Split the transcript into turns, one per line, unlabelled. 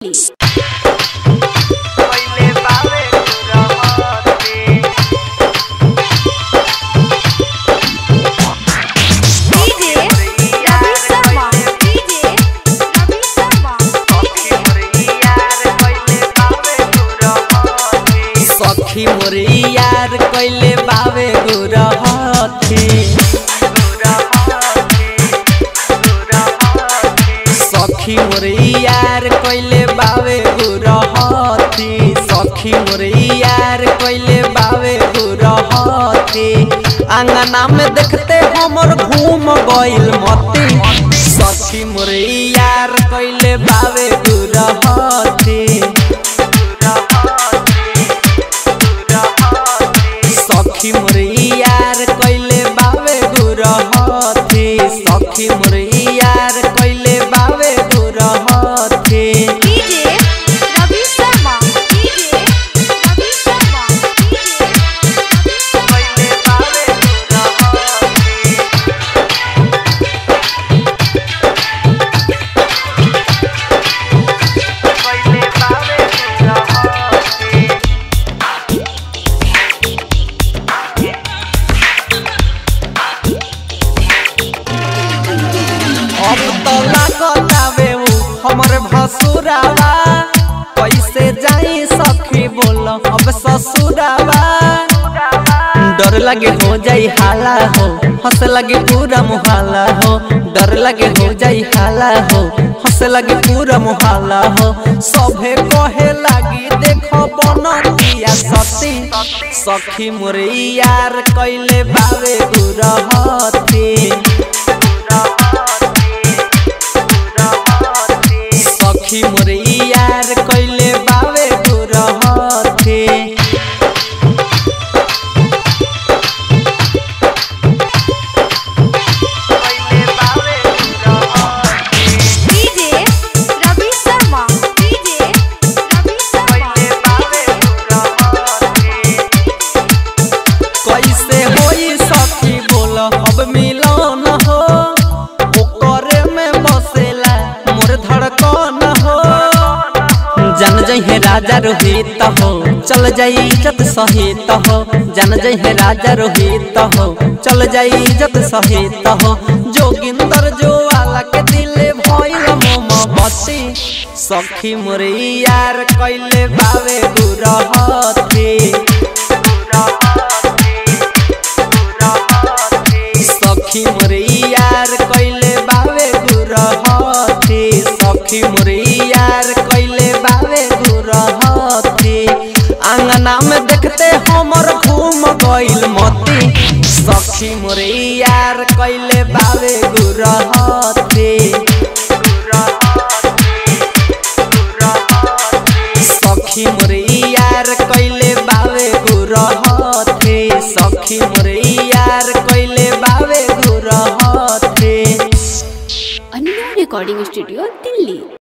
सीतामढ़ी
पहिले बावे गुरहते
डीजे रवि शर्मा डीजे रवि शर्मा
सखी मोरी यार पहिले बावे गुरहते
सखी मोरे यार कैले बावे गुरहथे सखी मोरे यार कैले बावे गुरहथे सखी मोरे यार कैले बावे गुरहथे आंगना में देखते हमर घूम गइल मती सखी मोरे यार कैले बावे गुरहथे सखी मोरे यार कैले बावे गुरहथे सखी मोरे यार कैले बावे गुरहथे
DJ Ravi Sharma DJ Ravi Sharma DJ
पहिले बावे गुरहते पहिले बावे गुरहते
अब तो लागतावे उ हमर भसुरावा कैसे जाई सखी बोल अब ससुरावा डर लगे हो जाई हाला हो हंस लगे पूरा मुहाला हो डर लगे हो जाई हाला हो हंस लगे पूरा मुहाला हो सभे कहे लागी देखो बनतिया सती सखी मोरे यार कैले बावे गुरहती सखी मोरे यार कैले बावे गुरहथे
पहिले बावे गुरहते
डीजे रवि शर्मा डीजे रवि शर्मा
पहिले बावे गुरहते
कैसे होई सखी बोल अब मिलन हो ओकरे में बसेला मोर धड़कन हो जन जहे राजा रोहित हो चल जाई इज्जत सहित हो जन जहे राजा रोहित हो चल जाई इज्जत सहित हो जोगिंदर जो वाला के दिले भइल मोमबत्ती सखी मोरे यार कैले बावे गुरहती सखी मोरे यार कैले बावे गुरहथे सखी मोरे यार कैले बावे गुरहथे आंगना में देखते हमर घूम गइल मती सखी मोरे यार कैले बावे गुरहथे सखी मोरे यार कैले बावे गुरहथे सखी मोरे यार कैले बावे गुरहथे
अन्य रिकॉर्डिंग स्टूडियो दिल्ली